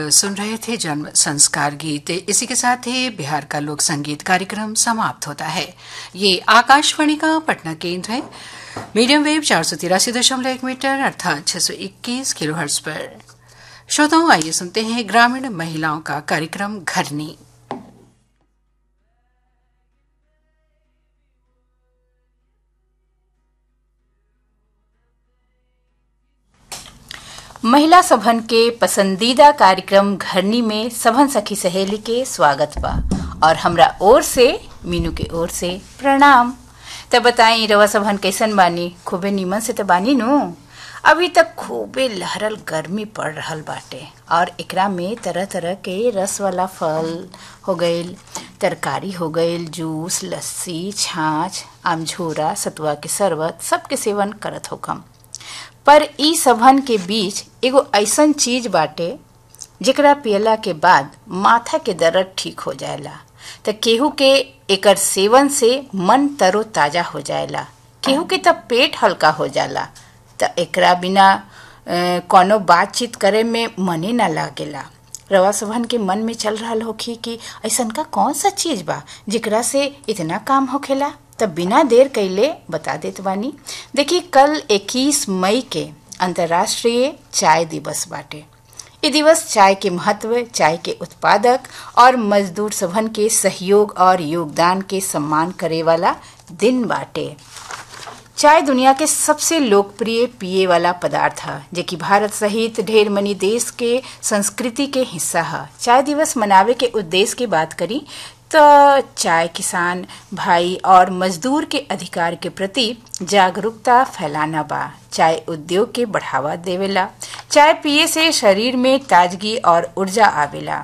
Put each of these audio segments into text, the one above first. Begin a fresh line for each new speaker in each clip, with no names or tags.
सुन रहे थे जन्म संस्कार गीत इसी के साथ ही बिहार का लोक संगीत कार्यक्रम समाप्त होता है ये आकाशवाणी का पटना केंद्र है मीडियम वेव चार सौ तिरासी दशमलव एक मीटर अर्थात छह सौ इक्कीस किलो हर्ट्ज पर श्रोताओं आइए सुनते हैं ग्रामीण महिलाओं का कार्यक्रम घरनी
महिला सभन के पसंदीदा कार्यक्रम घरनी में सभन सखी सहेली के स्वागत बा और हमरा ओर से मीनू के ओर से प्रणाम तब बताई रवा सभन कैसन बानी खूबे नीमन से तो बानी नु अभी तक खूबे लहरल गर्मी पड़ रहल बाटे और एकरा में तरह तरह के रस वाला फल हो गईल तरकारी हो गईल जूस लस्सी छाछ आमझोरा सतुआ के शरबत सबके सेवन करत होकम पर ई सभन के बीच एगो ऐसन चीज बाटे जेकरा पियला के बाद माथा के दर्द ठीक हो जाएला त केहू के एकर सेवन से मन तरो ताजा हो जाएला केहू के त पेट हल्का हो जाला त एकरा बिना अ, कोनो बातचीत करे में मने ना लागेला रवा सभन के मन में चल रहा होखी कि ऐसन का कौन सा चीज बा जेकरा से इतना काम होखेला तब बिना देर कैले बता देत बानी देखी कल 21 मई के अंतर्राष्ट्रीय चाय दिवस बाटे ये दिवस चाय के महत्व चाय के उत्पादक और मजदूर सभन के सहयोग और योगदान के सम्मान करे वाला दिन बाटे चाय दुनिया के सबसे लोकप्रिय पिए वाला पदार्थ है जे कि भारत सहित ढेर मनी देश के संस्कृति के हिस्सा है चाय दिवस मनावे के उद्देश्य की बात करी तो चाय किसान भाई और मजदूर के अधिकार के प्रति जागरूकता फैलाना बा चाय उद्योग के बढ़ावा देवेला चाय पिए से शरीर में ताजगी और ऊर्जा आवेला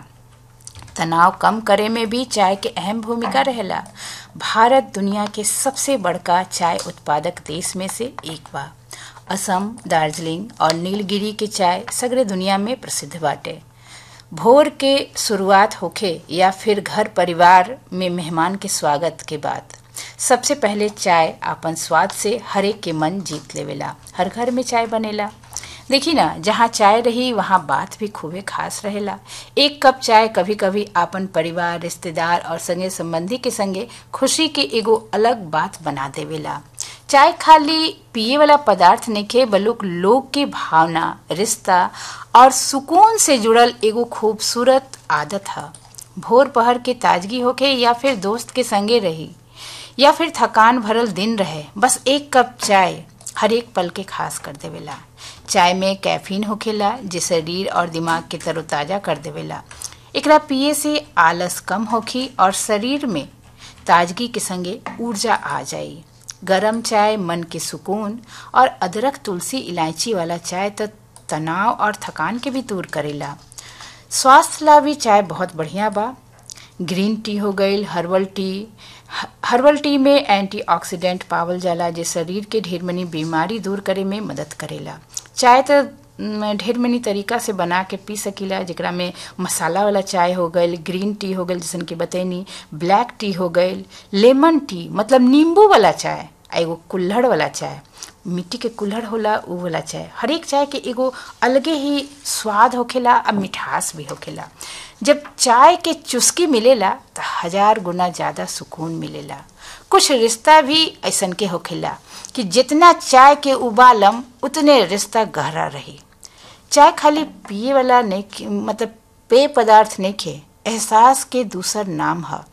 तनाव कम करे में भी चाय के अहम भूमिका रहेला भारत दुनिया के सबसे बड़का चाय उत्पादक देश में से एक बा असम दार्जिलिंग और नीलगिरी के चाय सगरे दुनिया में प्रसिद्ध बाटे भोर के शुरुआत होखे या फिर घर परिवार में मेहमान के स्वागत के बाद सबसे पहले चाय आपन स्वाद से हरेक के मन जीत लेवेला हर घर में चाय बनेला देखी ना जहाँ चाय रही वहाँ बात भी खूबे खास रहेला एक कप चाय कभी कभी आपन परिवार रिश्तेदार और संगे संबंधी के संगे खुशी के एगो अलग बात बना देवेला चाय खाली पिए वाला पदार्थ नइखे बलुक लोग के भावना रिश्ता और सुकून से जुड़ल एगो खूबसूरत आदत है भोर पहर के ताजगी होके या फिर दोस्त के संगे रही या फिर थकान भरल दिन रहे बस एक कप चाय हर एक पल के खास कर देवेला चाय में कैफीन होखेला जे शरीर और दिमाग के तरोताजा कर देवेला एकरा पिए से आलस कम होखी और शरीर में ताजगी के संगे ऊर्जा आ जाई गरम चाय मन के सुकून और अदरक तुलसी इलायची वाला चाय तो तनाव और थकान के भी दूर करेला स्वास्थ्य ला भी चाय बहुत बढ़िया बा ग्रीन टी हो गईल हर्बल टी हर्बल टी में एंटीऑक्सीडेंट पावल जाला जे शरीर के ढेर मनी बीमारी दूर करे में मदद करेला चाय तो ढेर मनी तरीका से बना के पी सकीला जेकरा में मसाला वाला चाय हो गईल ग्रीन टी हो गईल जैसन कि बतैनी ब्लैक टी हो गईल लेमन टी मतलब नींबू वाला चाय आ एगो कुल्हड़ वाला चाय मिट्टी के कुल्हड़ होला उ वाला चाय हर एक चाय के एगो अलगे ही स्वाद होखेला आ मिठास भी होखेला जब चाय के चुस्की मिलेला तो हजार गुना ज्यादा सुकून मिलेला कुछ रिश्ता भी ऐसन के होखेला कि जितना चाय के उबालम उतने रिश्ता गहरा रही चाय खाली पिए वाला नहीं मतलब पेय पदार्थ नहीं खे एहसास के दूसर नाम है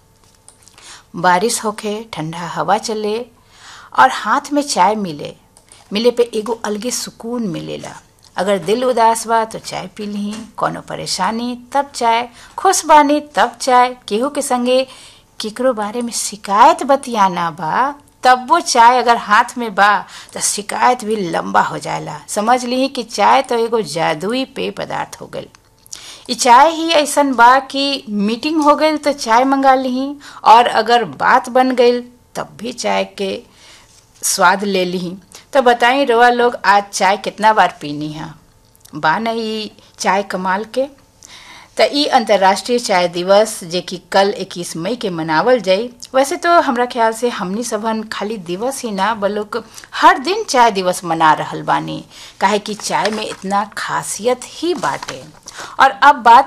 बारिश होखे ठंडा हवा चले और हाथ में चाय मिले मिले पे एगो अलगे सुकून मिलेला अगर दिल उदास बा तो चाय पी ली कोनो परेशानी तब चाय खुश बानी तब चाय केहू के संगे केकरो बारे में शिकायत बतियाना बा तब वो चाय अगर हाथ में बा तो शिकायत भी लंबा हो जाएला समझ ली कि चाय तो एगो जादुई पेय पदार्थ हो गई ई चाय ही ऐसन बा कि मीटिंग हो गई तो चाय मंगा ली और अगर बात बन गई तब भी चाय के स्वाद ले ली तो बताई रवा लोग आज चाय कितना बार पीनी है बा नहीं चाय कमाल के तो ई अंतर्राष्ट्रीय चाय दिवस जे कि कल 21 मई के मनावल जाई वैसे तो हमरा ख्याल से हमनी सबन खाली दिवस ही ना बल्कि हर दिन चाय दिवस मना रहल बानी काहे कि चाय में इतना खासियत ही बाटे और अब बात